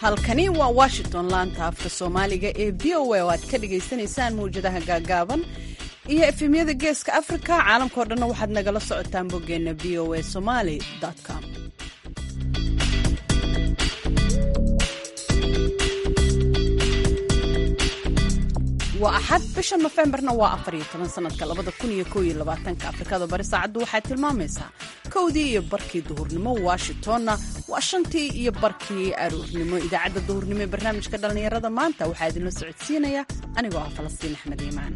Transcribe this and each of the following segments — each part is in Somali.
halkani waa washington laanta afka soomaaliga ee v o a oo aad ka dhagaysanaysaan mawjadaha gaagaaban iyo efemyada geeska afrika caalamkao dhanna waxaad nagala socotaan boggeenna v o a somaly com waa axad bisha nofembarna waa afar iyo toban sanadka labada kun iyo kow iyo labaatanka afrikada bari saacaddu waxay tilmaamaysaa kowdii iyo barkii duhurnimo washingtonna waa shantii iyo barkii aroornimo idaacadda duhurnimo ee barnaamijka dhallinyarada maanta waxaa idinla socodsiinaya anigoo ah falastiin axmed iimaan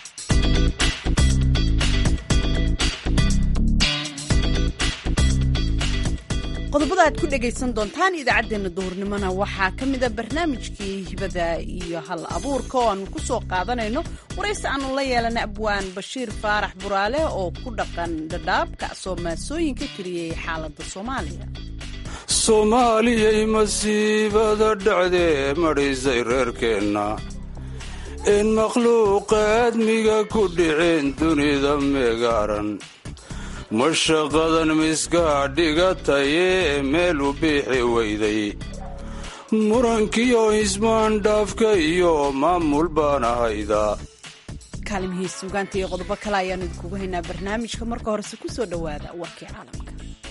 qodobada aad ku dhegaysan doontaan idaacaddeenna duhurnimona waxaa ka mida barnaamijkii hibada iyo hal abuurka oo aanu ku soo qaadanayno waraysi aanu la yeelana abwaan bashiir faarax buraale oo ku dhaqan dhadhaabka soo maasooyinka tiriyey xaaladda soomaaliya soomaaliyay masiibada dhacdee madhisay reerkeenna in makhluuqa aadmiga ku dhiceen dunida meegaaran mashaqadan miskaa dhigatayee meel u biixi weyday murankiyo ismaandhaafka iyo maamul baan ahayda kaalimihii suugaanta iyo qodobo kale ayaanu idinkugu haynaa barnaamijka marka horese ku soo dhowaada warkii caalamka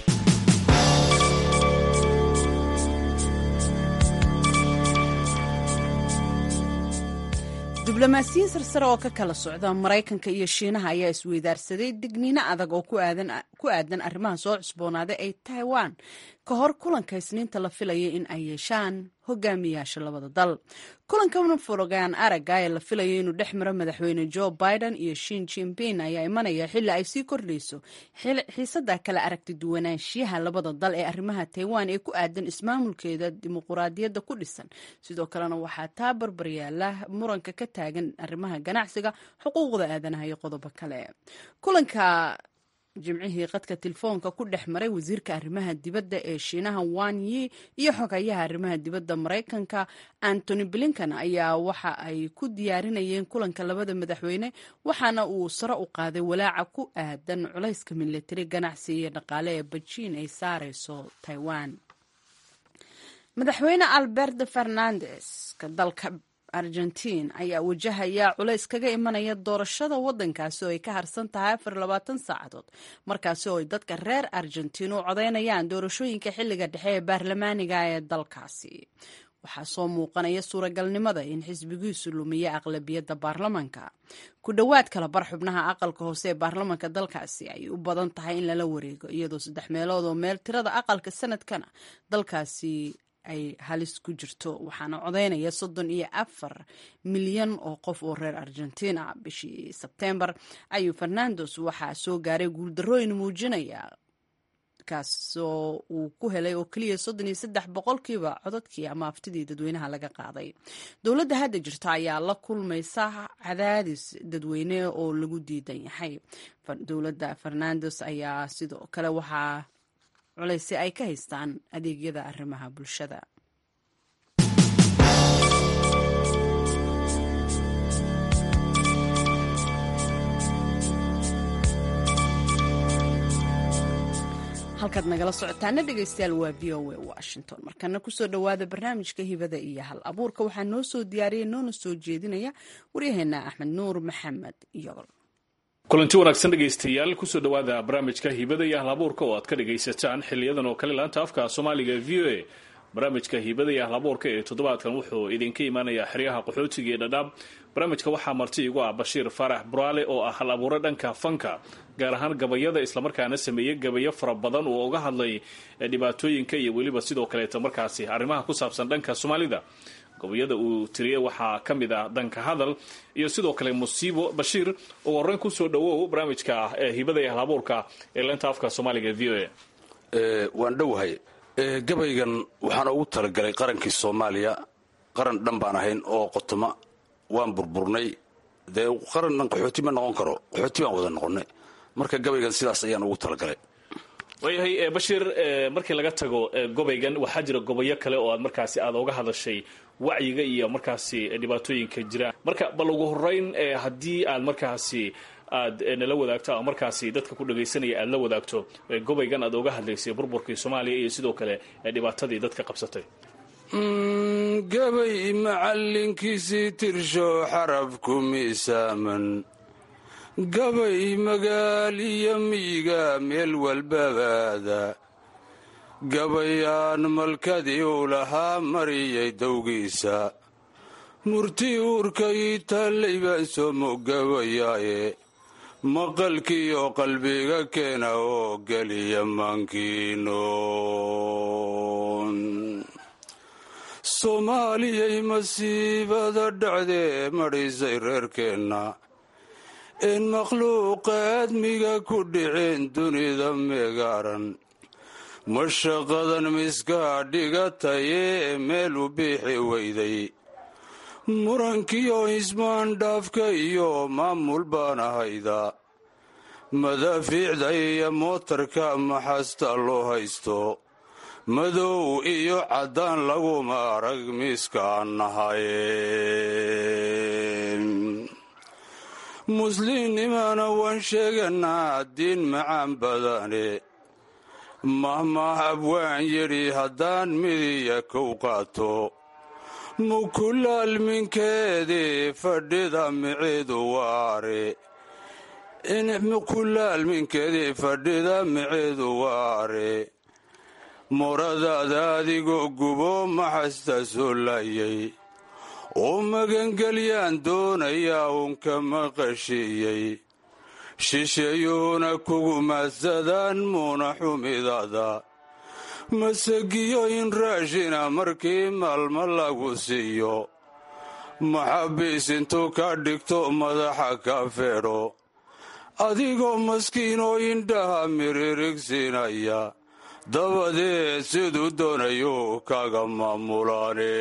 diblomaasiyiin sarsare oo ka kala socda maraykanka iyo shiinaha ayaa isweydaarsaday digniino adag oo ku aadan arrimaha soo cusboonaaday ay taiwan ka hor kulanka isniinta la filayay in ay yeeshaan hogaamiyaasha labada dal kulankan furogaan aragga ee la filayay inuu dhex maro madaxweyne joe biden iyo shin jinping ayaa imanaya xilli ay sii kordhayso xiisada kala aragti duwanaanshiyaha labada dal ee arrimaha taiwan ee ku aadan ismaamulkeeda dimuquraadiyadda ku dhisan sidoo kalena waxaa taa barbaryaala muranka ka taagan arrimaha ganacsiga xuquuqda aadanaha iyo qodobo kale kulanka jimcihii qadka telefoonka ku dhex maray wasiirka arrimaha dibadda ee shiinaha wan yi iyo xogayaha arrimaha dibadda maraykanka antony blinkan ayaa waxa ay ku diyaarinayeen kulanka labada madaxweyne waxaana uu sare u qaaday walaaca ku aadan culayska milatari ganacsi iyo dhaqaale ee bejiin ay saareyso taiwan madaxweyne albert fernandes ka dalka argentiin ayaa wajahaya culays kaga imanaya doorashada wadankaasi oo ay ka harsan tahay afar labaatan saacadood markaasi oo ay dadka reer argentiin u codeynayaan doorashooyinka xilliga dhexe ee baarlamaaniga ee dalkaasi waxaa soo muuqanaya suuragalnimada in xisbigiisu lumiya aqlabiyadda baarlamanka ku dhowaad kala bar xubnaha aqalka hoose ee baarlamanka dalkaasi ay u badan tahay in lala wareego iyadoo saddex meelood oo meel tirada aqalka sanadkana dalkaasi ay halis ku jirto waxaana codeynaya soddon iyo afar milyan oo qof oo reer argentina bishii sebtembar ayuu fernandos waxaa soo gaaray guuldarooyin muujinaya kaasoo uu ku helay oo keliya soddon iyo saddex boqolkiiba codadkii ama aftidii dadweynaha laga qaaday dowladda hadda jirta ayaa la kulmaysa cadaadis dadweyne oo lagu diidan yahay dowladda fernandos ayaa sidoo kale waxaa culaysi ay ka haystaan adeegyada arrimaha bulshada halkaad nagala socotaana dhegaystayaal waa v o a washington markana kusoo dhowaada barnaamijka hibada iyo hal abuurka waxaa noo soo diyaariyay noona soo jeedinaya waryaheena axmed nuur maxamed iyogol kulanti wanaagsan dhegaystayaal kusoo dhowaada barnaamijka hibada iyo ahlabuurka oo aad ka dhagaysataan xiliyadan oo kale laanta afka soomaaliga v o a barnaamijka hibada iyo ahlabuurka ee toddobaadkan wuxuu idinka imaanayaa xeryaha qaxootiga ee dhadhaab barnaamijka waxaa marti igu ah bashiir faarax buraale oo ah hal abuure dhanka fanka gaar ahaan gabayada islamarkaana sameeyey gabayo fara badan oo uga hadlay dhibaatooyinka iyo weliba sidoo kaleeta markaasi arrimaha ku saabsan dhanka soomaalida gobayada uu tiriyey waxaa ka mid ah danka hadal iyo sidoo kale musiibo bashiir ugu horreyn kusoo dhowow barnaamijka ah ee hibada iyo ahlabuurka ee leenta afka soomaaliga v o a waan dhowahay gabaygan waxaana ugu talagalay qarankii soomaaliya qaran dhan baan ahayn oo qotoma waan burburnay dee qaran dhan qaxooti ma noqon karo qaxooti baan wada noqonnay marka gabaygan sidaas ayaan ugu talagalay waayahay bashiir markii laga tago gobaygan waxaa jira gobayo kale oo aad markaasi aad oga hadashay wacyiga iyo markaasi dhibaatooyinka jira marka bal ugu horeyn haddii aad markaasi aad nala wadaagto ama markaasi dadka ku dhagaysanaya aad la wadaagto gobaygan aad oga hadlaysay burburkii soomaaliya iyo sidoo kale dhibaatadii dadka qabsatay gabay macallinkiisii tirsho xarabku miisaaman gabay magaal iyo miyiga meel walbabaada gabayaan malkadii uu lahaa mariyay dowgiisa murti uurkay taallay baan soo mogabayaaye maqalkiiyo qalbiga keena oo geliya maankiino soomaaliyay masiibada dhacdee madhisay reerkeenna een makhluuqa aadmiga ku dhiceen dunida meegaaran mashaqadan miskaa dhigatayee meel u biixi weyday murankiyo ismaandhaafka iyo maamul baan ahayda madaafiicda iyo mootarka maxasta loo haysto madow iyo caddaan laguma arag miiskaan nahaye muslimnimana waan sheeganaa diin macaan badane mahmaah abwaan yidhi haddaan midiya kow qaato mukulaalminkeedii fadhida micidu waare mukulaalminkeedii fadhida micidu waare moradaada adigoo gubo maxasta soo laayay oo magangelyaan doonayaa uunka maqashiiyey shisheeyuhuna kugu maadsadaan muuna xumidada masagiyo in raashina markii maalmo lagu siiyo maxabiis intuu ka dhigto madaxa ka feedho adigoo maskiinoo indhaha miririgsiinaya dabadeed siduu doonayo kaga maamulaane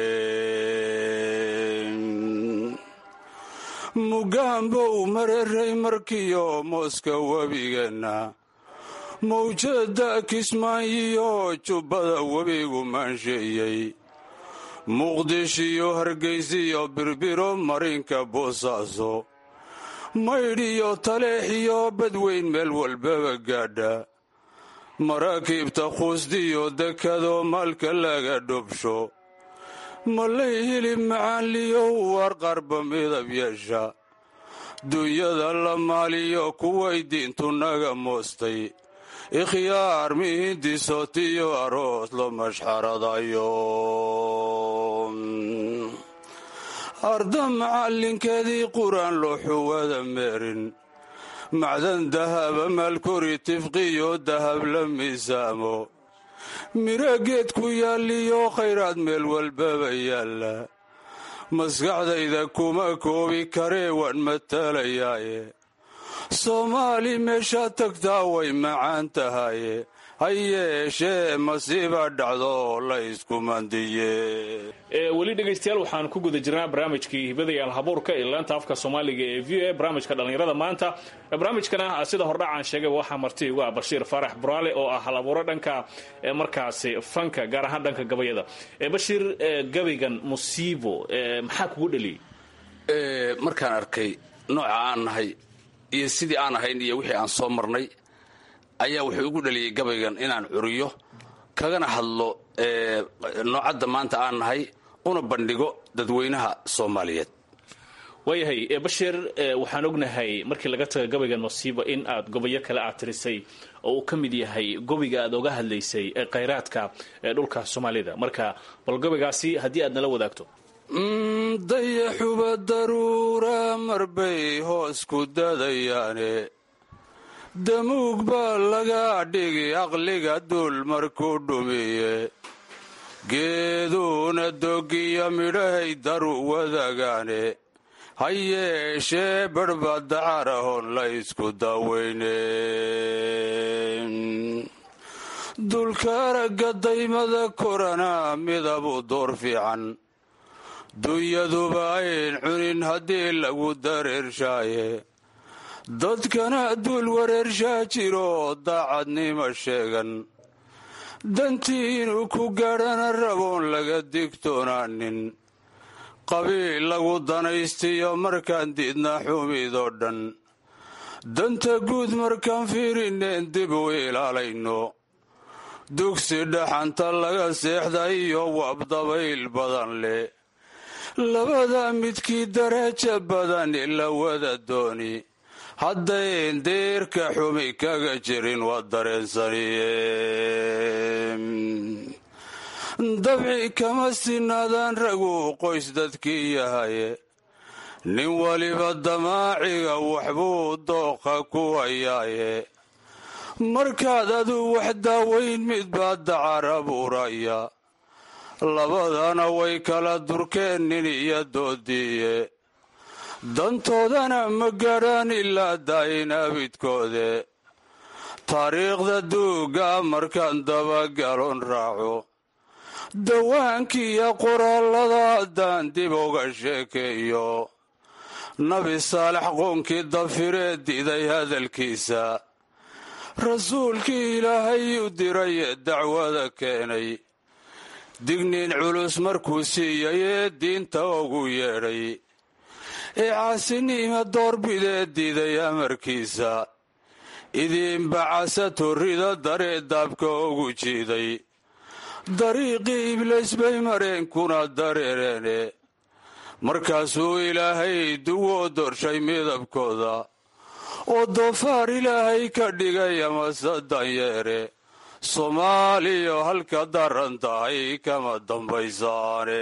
mugaanbow mareray markiyo mooska webigeenna mawjada kismaayiyo jubbada webigu maansheeyey muqdishiyo hargaysiyo birbiro marinka boosaaso maydhiyo taleexiyo badweyn meel walbaba gaadha maraakiibta quusdiyo dekadoo maalka laga dhobsho malay hilib macaanliyow war qarba midab yeesha dunyada la maaliyo kuway diintu naga moostay ikhyaar mihindisotiyo aroos lo mashxaradayo arda macallinkeedii qur-aan loo xuwada meerin macdan dahaba maalkori tifqiyo dahab la miisaamo miro geed ku yaalliyo khayraad meel walbaba yaalla maskaxdayda kuma koobi karee waan matalayaaye soomaali meeshaad tagtaa way macaan tahaye ha yeeshee masiiba dhacdo la isku mandiye weli dhegaystayaal waxaan ku guda jirnaa barnaamijkii hibadayaal habuurka ee laanta afka soomaaliga ee v o a barnaamijka dhallinyarada maanta barnaamijkana sida hordhacaan sheegay waxaa marti igu ah bashiir faarax buraale oo ah halabuuro dhanka markaasi fanka gaar ahaan dhanka gabayada bashiir gabaygan musiibo maxaa kugu dheliyey markaan arkay nooca aan nahay iyo sidii aan ahayn iyo wixii aan soo marnay ayaa wuxuu igu dhaliyey gabaygan inaan curiyo kagana hadlo noocadda maanta aan nahay una bandhigo dadweynaha soomaaliyeed waayahay bashiir waxaan ognahay markii laga taga gabaygan masiibo in aad gobayo kale aad tirisay oo uu ka mid yahay gobiga aad oga hadlaysay ee khayraadka ee dhulka soomaalida marka bal gobaygaasi haddii aad nala wadaagto dayaxuba daruura marbay hoos ku dadayaane damuug baa laga dhigi aqliga duul markuu dhumiye geeduuna dogiya midhahay daru wadagaane ha yeeshee badhba dacarahon la isku daweyne dulka aragga daymada korana midabu door fiican dunyaduba ayn cunin haddii lagu dareershaaye dadkana duul wareershaa jiro daacadnimo sheegan dantii inuu ku gaadhana raboon laga digtoonaanin qabiil lagu danaystiyo markaan diidna xumidoo dhan danta guud markaan fiirineen dib u ilaalayno dugsi dhaxanta laga seexda iyo wabdabayl badan leh labada midkii daraja badan ila wada dooni haddayn deerka xumi kaga jirin waa dareensaniye dabci kama sinaadaan ragu qoys dadkii yahaye nin waliba damaaciga waxbuu dooqa ku hayaaye markaad aduu wax daaweyn mid baa dacar abuuraya labadana way kala durkeen nin iyo doodiiye dantoodana ma gaadhaan ilaa daayin abidkoode taariikhda duuga markaan dabagalon raaco dawaankiiyo qoraallada haddaan dib uga sheekeeyo nabi saalax qoonkii dafiree diday hadalkiisa rasuulkii ilaahay u diray ee dacwada keenay digniin culus markuu siiyay ee diinta ugu yeedhay ee caasiniima doorbidee diiday amarkiisa idiinbacasa torrida daree daabka ugu jiiday dariiqii ibliis bay mareenkuna dareereene markaasuu ilaahay duwoo dorshay midabkooda oo doofaar ilaahay ka dhigay amase danyeere soomaaliya halka daran tahay kama dambaysaane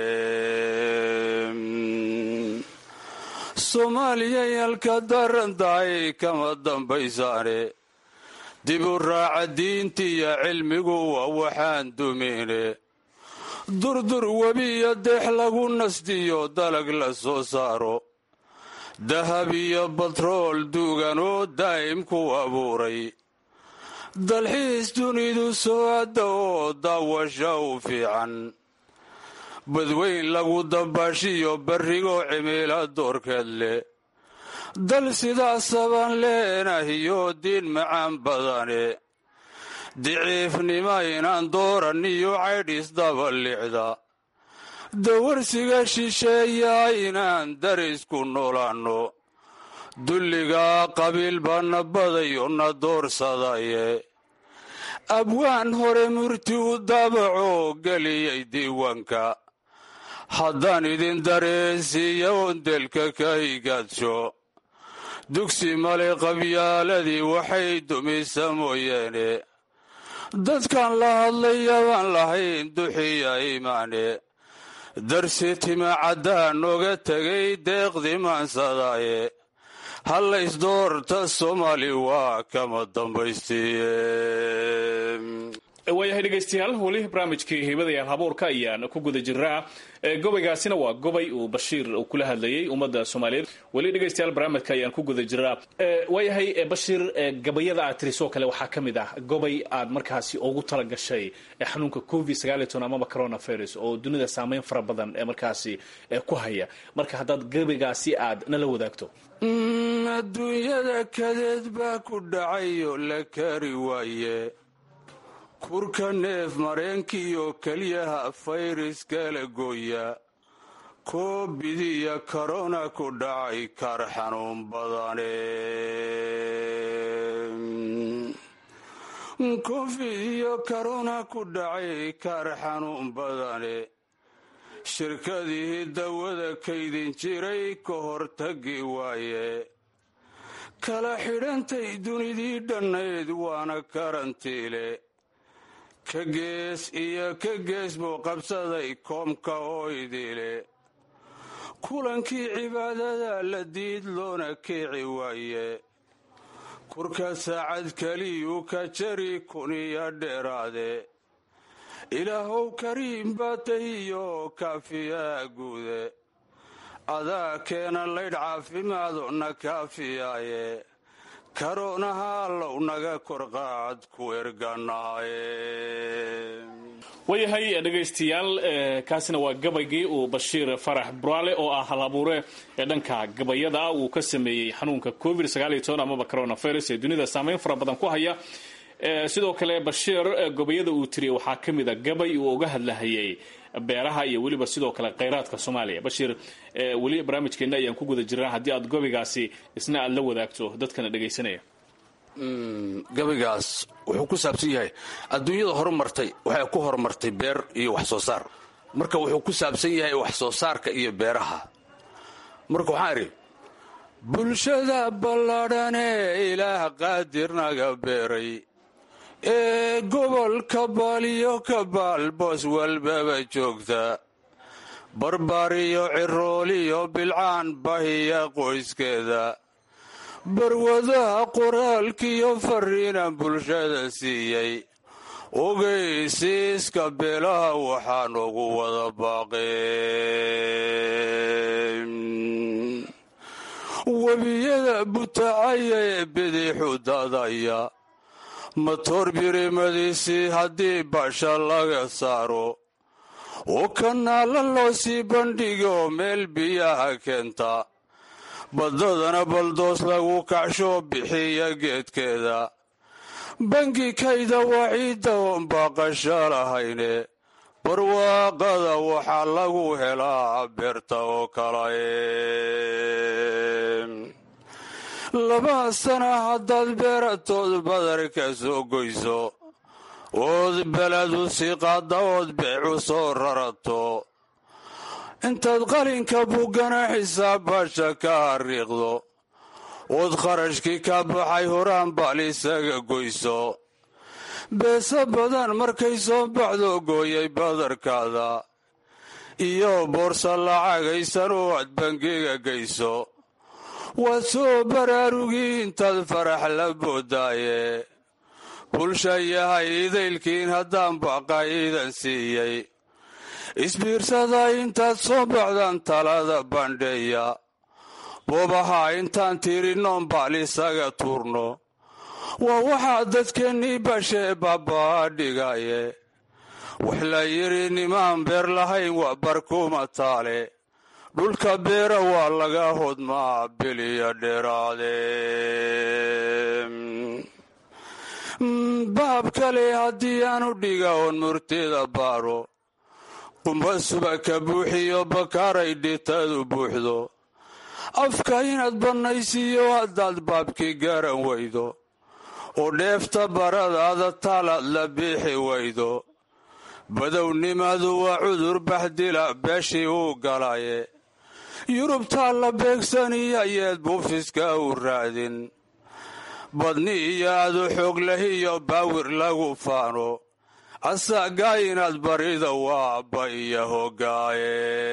soomaaliyay halka daran tahay kama dambaysaane dib u raaca diintiiyo cilmigu waa waxaan dumine durdur webi iyo deex lagu nasdiyo dalag la soo saaro dahab iyo batrool duugan oo daa'im ku abuuray dalxiis dunidu soo adda oo daawasha u fiican badweyn lagu dabaashiyo barrigoo cimiila doorkeed leh dal sidaasabaan leenahiyo diin macaan badane diciifnima inaan dooran iyo caydhis dabalicda dawarsiga shisheeyaa inaan darisku noolaanno dulligaa qabiil baana badayo na doorsadaye abwaan hore murti u daabacoo geliyay diiwaanka haddaan idin dareensiiya oon delka ka higaadsho dugsi male qabyaaladii waxay dumisa mooyeene dadkan la hadlayabaan lahayn duxiya imaane darsi tima caddaan oga tegay deeqdii maansadaaye hallaysdoorta soomaali waa kama dambaystiye waayahay dhegaystayaal weli barnaamijkii hiibadayaal habuurka ayaan ku guda jiraa gobaygaasina waa gobay uu bashiir uu kula hadlayay ummadda soomaaliyeed weli dhegaystayaal barnaamijka ayaan ku guda jiraa waayahay bashiir gabayada aad tirisoo kale waxaa ka mid ah gobay aad markaasi ugu tala gashay xanuunka covid sagaaliyo amaba coronavirus oo dunida saameyn fara badan ee markaasi ku haya marka haddaad gabaygaasi aad nala wadaagto adduunyada kadeed baa ku dhacayoo la kari waaye kurka neef mareenkiiyo keliyaha fayraskala gooya koobidiya korona ku dhacay kar xanuun badane covid iyo korona ku dhacay kar xanuun badane shirkadii dawada kaydin jiray ka hortagi waaye kala xidhantay dunidii dhannayd waana karantiile ka gees iyo ka gees buu qabsaday koomka oo idile kulankii cibaadada la diid loona kiici waaye kurka saacad keliyuu ka jari kuniya dheeraade ilaahow kariim baa tahiyo kaafiyaa guude adaa keena laydh caafimaado na kaafiyaaye karoonaha allow naga korqaad ku erganahaye waayahay dhegaystayaal kaasina waa gabaygii uu bashiir farax buraale oo ah halabuure ee dhanka gabayada uu ka sameeyey xanuunka covid amaba coronavirus ee dunida saameyn fara badan ku haya sidoo kale bashiir gobayada uu tiriyey waxaa ka mid a gabay uu uga hadlahayay beeraha iyo weliba sidoo kale kheyraadka soomaaliya bashiir weli barnaamijkeena ayaan ku guda jirnaa haddii aad gobaygaasi isna aad la wadaagto dadkana dhegaysanaya gabaygaas wuxuu ku saabsan yahay adduunyada horumartay waxay ku horumartay beer iyo wax soo saar marka wuxuu ku saabsan yahay wax soo saarka iyo beeraha marka waxaan idhi bulshada balladhanee ilaah qaadirnaga beeray ee gobolka baaliyo ka baal boos walbaba joogta barbaariyo cirooliyo bilcaan bahiya qoyskeeda barwadaha qoraalkiyo fariinan bulshada siiyey ogeysiiska beelaha waxaan ugu wada baaqeen webiyada butacaya ee bidixu dadaya matoor birimadiisii haddii basha laga saaro oo kanaala loo sii bandhigo meel biyaha keenta baddadana baldoos lagu kacsho bixiya geedkeeda bangi kayda waciidda oon baaqasho lahayne barwaaqada waxaa lagu helaa beerta oo kale laba sana haddaad beeratood badarka soo goyso ood beledu sii qaadda ood beecu soo rarato intaad qalinka buggana xisaab basha ka hariiqdo ood kharashkii ka baxay horaan baal isaga goyso beesa badan markay soo baxdo gooyay badarkaada iyo boorsa lacagaysan oo aad bangiga geyso waad soo baraarugii intaad farax la boodaaye bulsha yahay idaylkiin haddaan baqayidan siiyey isbiirsada intaad soo baxdaan talada bandheeya boobaha intaan tiirinoon baal isaga tuurno waa waxaa dadkeennii bashee baabaa dhigaye wax la yidhi nimaan beer lahayn waa barkuma taale dhulka beera waa laga hodmaa biliya dheeraade baab kale haddii aanu dhiga oon murtida baaro qumba subaka buuxiyo bakaaray dhitadu buuxdo afka inaad bannaysiiyo haddaad baabkii garan weydo oo dheefta baradaada taalaad la biixi weydo badownimadu waa cudur baxdila beeshii uu galaye yurubtaa la beegsaniyo yeed buufiska u raadin badni iyo adu xoog lahiyo baawir lagu faano asaagaa inaad barida waaba iyo hogaaye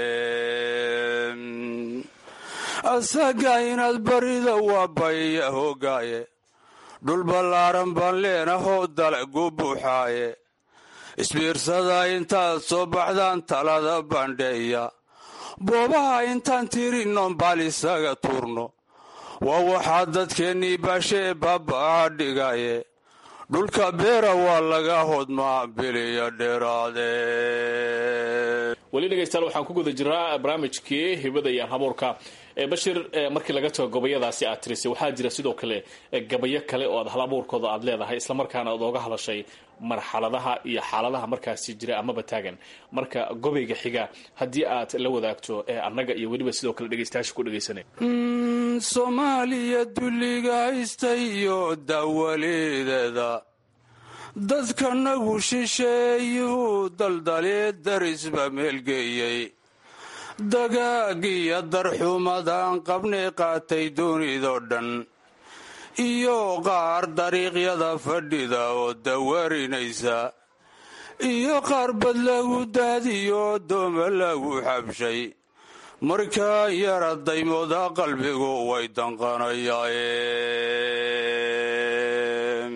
asaagaa inaad barida waaba iyo hogaaye dhul ballaaran baan leenahoo dalagu buuxaaye isbiirsada intaad soo baxdaan talada bandheeya boobaha intaan tirinnoon baal isaga tuurno waa waxaa dadkeennii baashee baabaa dhigaye dhulka beera waa laga hodmaa biliya dheeraade weli dhegaystayaal waxaan ku guda jiraa barnaamijkii hibada iyo habuurka bashir markii laga tago gabayadaasi aad tirisay waxaa jira sidoo kale gabayo kale oo aad hal abuurkooda aad leedahay islamarkaana aad ooga hadashay marxaladaha iyo xaaladaha markaasi jira amaba taagan marka gobayga xiga haddii aad la wadaagto annaga iyo weliba sidoo kale dhegaystayaasha ku dhegaysanay soomaaliya dulliga haysta iyo dawalideeda dadkanagu shisheeyuhu daldalee darisba meelgeeyey dagaagiyo darxumadaan qabnay qaatay dunidoo dhan iyo qaar dariiqyada fadhida oo dawarinaysa iyo qaar bad lagu daadiyo dooma lagu xabshay markaa yara daymooda qalbigu way danqanayaen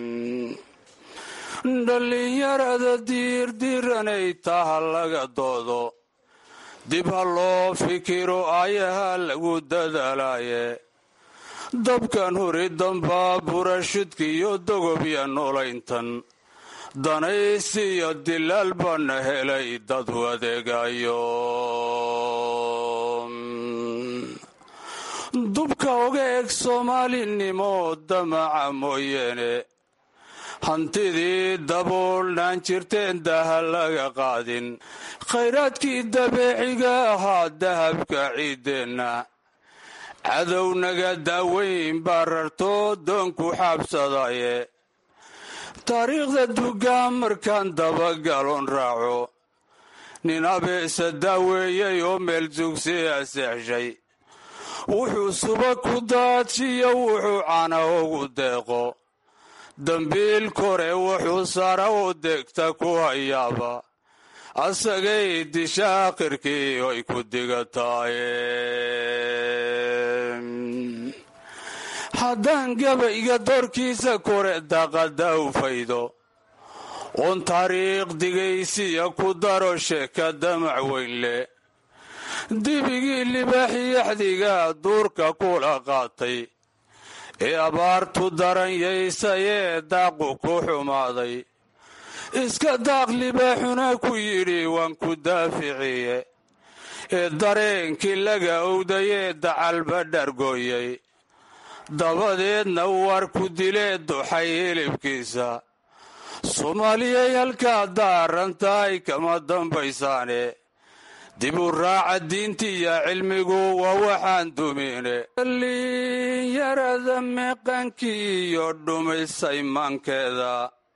dhallinyarada diirdiranay taha laga doodo dib ha loo fikiro ayaha lagu dadaalaaye dabkan huri dambaa burashidkiiyo dogobya noolayntan danaysiyo dilaal baana helay dad wadeegayo dubka oga eg soomaalinimo damaca mooyeene hantidii daboolnaan jirteen daha laga qaadin khayraadkii dabeeciga ahaa dahabka ciiddeenna cadownaga daaweyn baa rartoo doonku xaabsadaye taariikhda dugaan markaan dabagaloon raaco nin abeesa daaweeyey oo meel jugsiya seexshay wuxuu suba ku daajiyo wuxuu cana ugu deeqo dambiil kore wuxuu sara u degta ku hayaaba asagay disha akhirkii ay ku digataaye haddaan gabayga doorkiisa kore daqada u faydo oon taariikh digaysiya ku daro sheeka damac weyn leh dibigii libaaxiyaxdiga duurka kula qaatay ee abaartu daranyaysayee daaqu ku xumaaday iska daaq libaaxuna ku yidhi waan ku daaficiye ee dareenkii laga owdayee dacalba dhargooyay dabadeedna war ku dilee duxay hilibkiisa soomaaliyay halkaa daarantahay kama dambaysaane dib u raaca diintiiyo cilmigu waa waxaan dumine dhallinyarada meeqaankii iyo dhumisay maankeeda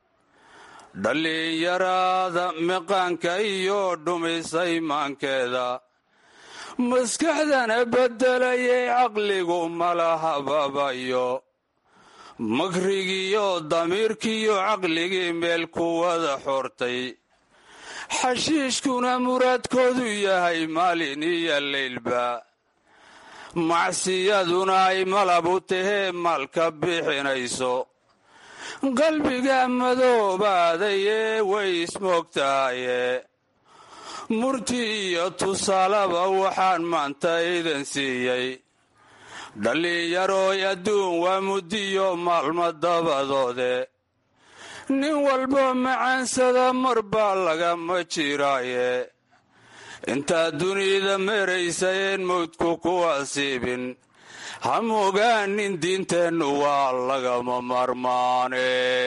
dhallinyarada meqaanka iyo dhumisay maankeeda maskaxdana beddelayay caqligu malahababayo makrigiiyo damiirkiiyo caqligii meel ku wada xortay xashiishkuna muraadkoodu yahay maalin iyo leylba macsiyaduna ay malab u tahee maalka bixinayso qalbiga madoobaadayee way ismoogtahaye murti iyo tusaalaba waxaan maanta idan siiyey dhallinyarooy adduun waa muddiyo maalmo dabadoode nin walbo macaansada mar baa lagama jiraaye intaad dunida meraysayeen mawdku ku asiibin ha mogaanin diinteennu waa lagama marmaane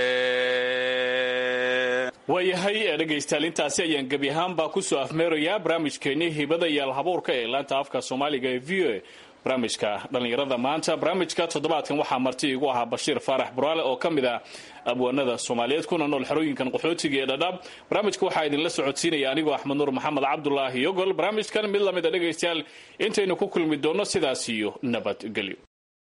waayahay dhegaystayaal intaasi ayaan gebi ahaanbaa kusoo afmeerayaa barnaamijkeennii hibada iyo alhabuurka ee laanta afka soomaaliga ee v o a barnaamijka dhallinyarada maanta barnaamijka toddobaadkan waxaa marti igu ahaa bashiir faarax buraale oo ka mid ah abwaanada soomaaliyeed kuna nool xerooyinkan qaxootiga ee dhadhaab barnaamijka waxaa idinla socodsiinaya anigoo axmed nuur maxamed cabdulaahi yogol barnaamijkan mid lamid a dhegaystayaal intaynu ku kulmi doonno sidaas iyo nabadgelyo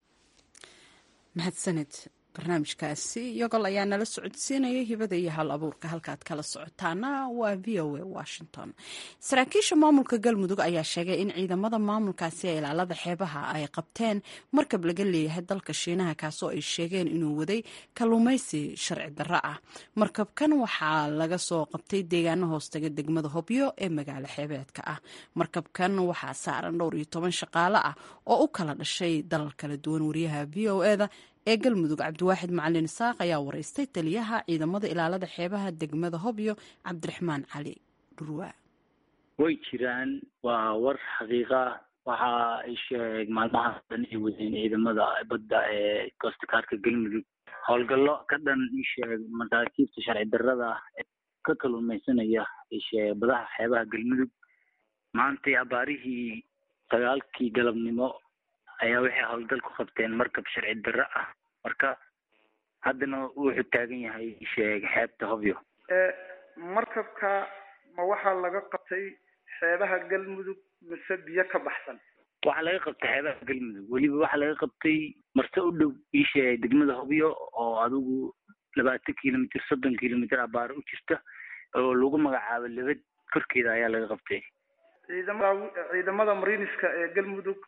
mahadsanid barnaamijkaasi yogol ayaa nala socodsiinaya hibada iyo hal abuurka halkaad kala socotaana waa v o a washington saraakiisha maamulka galmudug ayaa sheegay in ciidamada maamulkaasi ee ilaalada xeebaha ay qabteen markab laga leeyahay dalka shiinaha kaasoo ay sheegeen inuu waday kalluumaysi sharci darro ah markabkan waxaa laga soo qabtay deegaano hoostaga degmada hobyo ee magaalo xeebeedka ah markabkan waxaa saaran dhowr iyo toban shaqaale ah oo u kala dhashay dalal kala duwan wariyaha v o eda ee galmudug cabdiwaaxid macalin isaaq ayaa wareystay taliyaha ciidamada ilaalada xeebaha degmada hobyo cabdiraxmaan cali dhurwaa way jiraan waa war xaqiiqa waxa ay sheeg maalmahaas dhan ay wadeen ciidamada badda ee koostakaarka galmudug howlgallo ka dhan isheeg masaakiibta sharci darrada ee ka kaluumaysanaya isheeg badaha xeebaha galmudug maantay abaarihii sagaalkii galabnimo ayaa waxay howlgal ku qabteen markab sharci darro ah marka haddana wuxuu taagan yahay sheeg xeebta hobyo markabka ma waxaa laga qabtay xeebaha galmudug mise biyo ka baxsan waxaa laga qabtay xeebaha galmudug weliba waxaa laga qabtay marse u dhow iisheeg degmada hobyo oo adigu labaatan kilomitr soddon kilomitr abaar u jirta oo lagu magacaabo lebed korkeeda ayaa laga qabtay ciidamada ciidamada mariiniska ee galmudug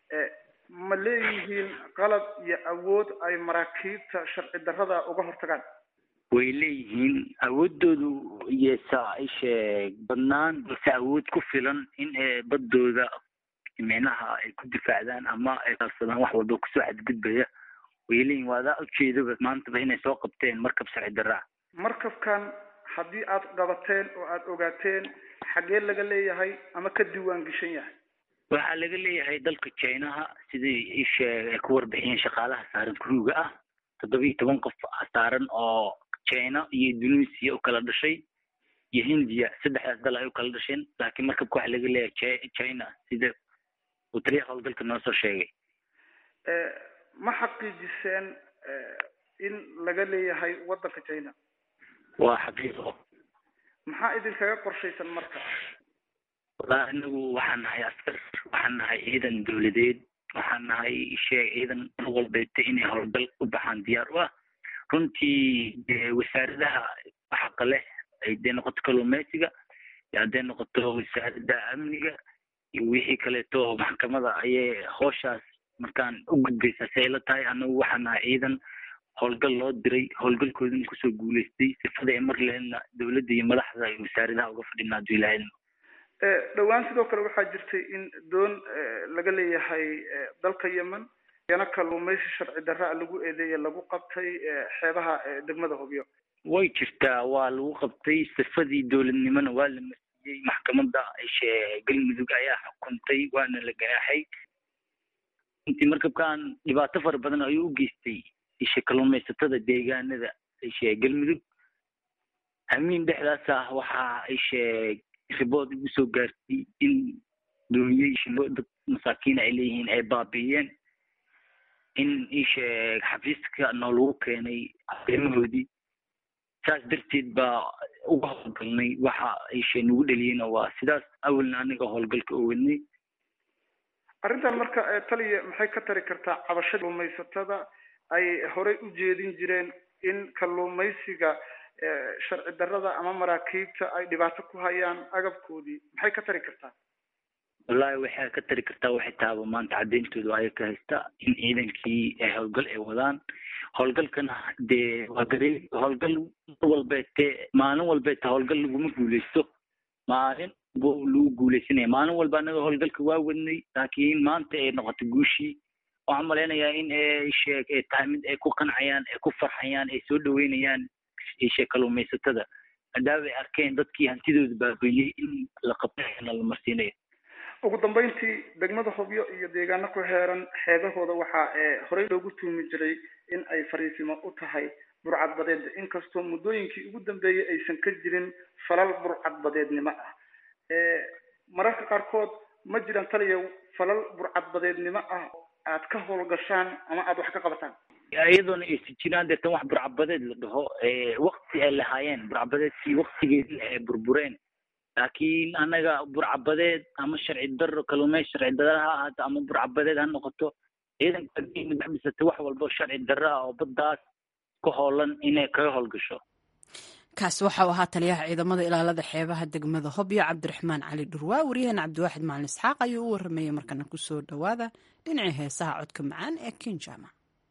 ma leeyihiin qalab iyo awood ay maraakiibta sharci darrada uga hortagaan way leeyihiin awoodoodu yesa isheeg badnaan balse awood ku filan in baddooda micnaha ay ku difaacdaan ama ay kaalsadaan wax walba kusoo xadgudbaya way leeyihin waadaa ujeedaba maantaba inay soo qabteen markab sharci darra ah markabkan haddii aad qabateen oo aad ogaateen xaggee laga leeyahay ama ka diiwaan geshan yahay waxaa laga leeyahay dalka jinaha sidai isheeg ay ku warbixiyeen shaqaalaha saaran kuruuga ah toddoba iyo toban qof saaran oo china iyo indonesia u kala dhashay iyo hindiya saddexdaas dal ay u kala dhasheen laakiin markabka waxaa laga leeyahay china sida uu taliyaha howlgalka noo soo sheegay ma xaqiijiseen in laga leeyahay waddanka china waa xaqiiqo maxaa idinkaga qorshaysan marka wallaahi anagu waxaan nahay askar waxaan nahay ciidan dowladeed waxaan nahay shee ciidan mar walbeeta inay howlgal u baxaan diyaar u ah runtii wasaaradaha xaqa leh hadday noqoto kalluumeysiga iyo hadday noqoto wasaaradda amniga iyo wixii kaleeto maxkamada ayay hooshaas markaan u gudbaysaa si ay la tahay anagu waxaan nahay ciidan howlgal loo diray howlgalkoodina kusoo guuleystay sifada ay mar lehelna dowladda iyo madaxda iyo wasaaradaha uga fadhinaa hadduu ilaahayna dhowaan sidoo kale waxaa jirtay in doon laga leeyahay dalka yemen yana kalluumaysi sharci darra lagu eedeeye lagu qabtay xeebaha degmada hobyo way jirtaa waa lagu qabtay sifadii dowladnimona waa la marsiiyey maxkamadda galmudug ayaa xukuntay waana la ganaaxay intii markabkan dhibaato fara badan ayuu u geystay ishe kalluumaysatada deegaanada ishe galmudug hamiin dhexdaas ah waxaa ishe ribood igu soo gaartay in dooniyey shilo dad masaakiin ay leeyihiin ay baabi'iyeen in ishe xafiiska noolagu keenay arrimahoodii saas darteed baa uga howlgalnay waxa ishe nagu dheliyeyna waa sidaas awalna aniga howlgalka oo wadnay arrintan marka taliya maxay ka tari kartaa cabashada kalluumaysatada ay horey u jeedin jireen in kalluumaysiga sharci darrada ama maraakiibta ay dhibaato ku hayaan agabkoodii maxay ka tari kartaa wallahi waxay ka tari kartaa waxay tahaba maanta cadeyntoodu aya ka haysta in ciidankii howlgal ay wadaan howlgalkana dee waa garee howlgal mar walbeete maalin walbeete howlgal laguma guuleysto maalin bu lagu guuleysanaya maalin walba anaga howlgalka waa wadnay laakiin maanta ay noqoto guushii waxaan malaynayaa in sheeg ay tahay mid ay ku qancayaan ay ku farxayaan ay soo dhaweynayaan ishe kalluumaysatada maadaama ay arkeen dadkii hantidooda baabeeyey in la qabtana la marsiinayo ugu dambeyntii degmada hobyo iyo deegaano ku heeran xeebahooda waxaa horey loogu tuumi jiray in ay fariisimo u tahay burcadbadeed inkastoo muddooyinkii ugu dambeeyey aysan ka jirin falal burcadbadeednimo ah mararka qaarkood ma jiraan taliya falal burcadbadeednimo ah aad ka howlgashaan ama aada wax ka qabataan iyadoona aysan jiraan deetan wax burcabadeed la dhaho wakti ay lahaayeen burcabadeedkii waktigeedii ay burbureen laakiin anaga burcabadeed ama sharci daro kalluumey sharci darra ha ahaato ama burcabadeed ha noqoto ciidanka dhisatay wax walbo sharci darro ah oo baddaas ka hoolan inay kaga howlgasho kaasi waxau ahaa taliyaha ciidamada ilaalada xeebaha degmada hobyo cabdiraxmaan cali dhurwaa waryaheena cabdiwaaxid maalin isxaaq ayuu u waramayey markana kusoo dhowaada dhinacii heesaha codka macaan ee kinjama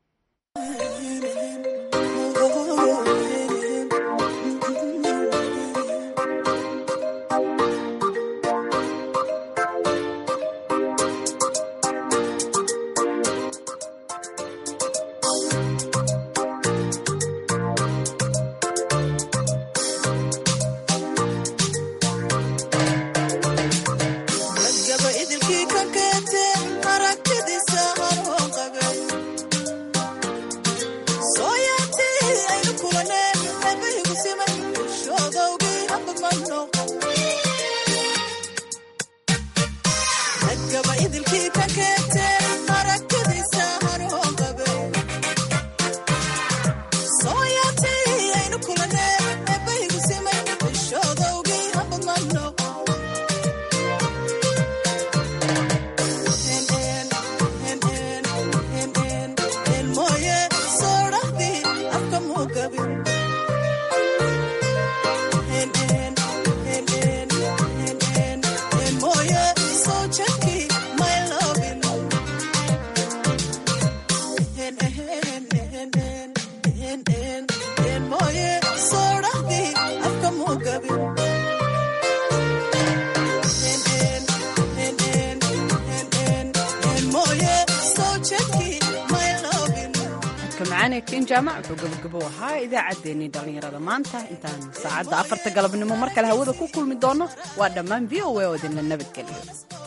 ken jaamac wuxuu gabagabo ahaa idaacaddeenii dhallinyarada maanta intaan saacadda afarta galabnimo mar kale hawada ku kulmi doono waa dhammaan v o a oo idinla nabadgeliyo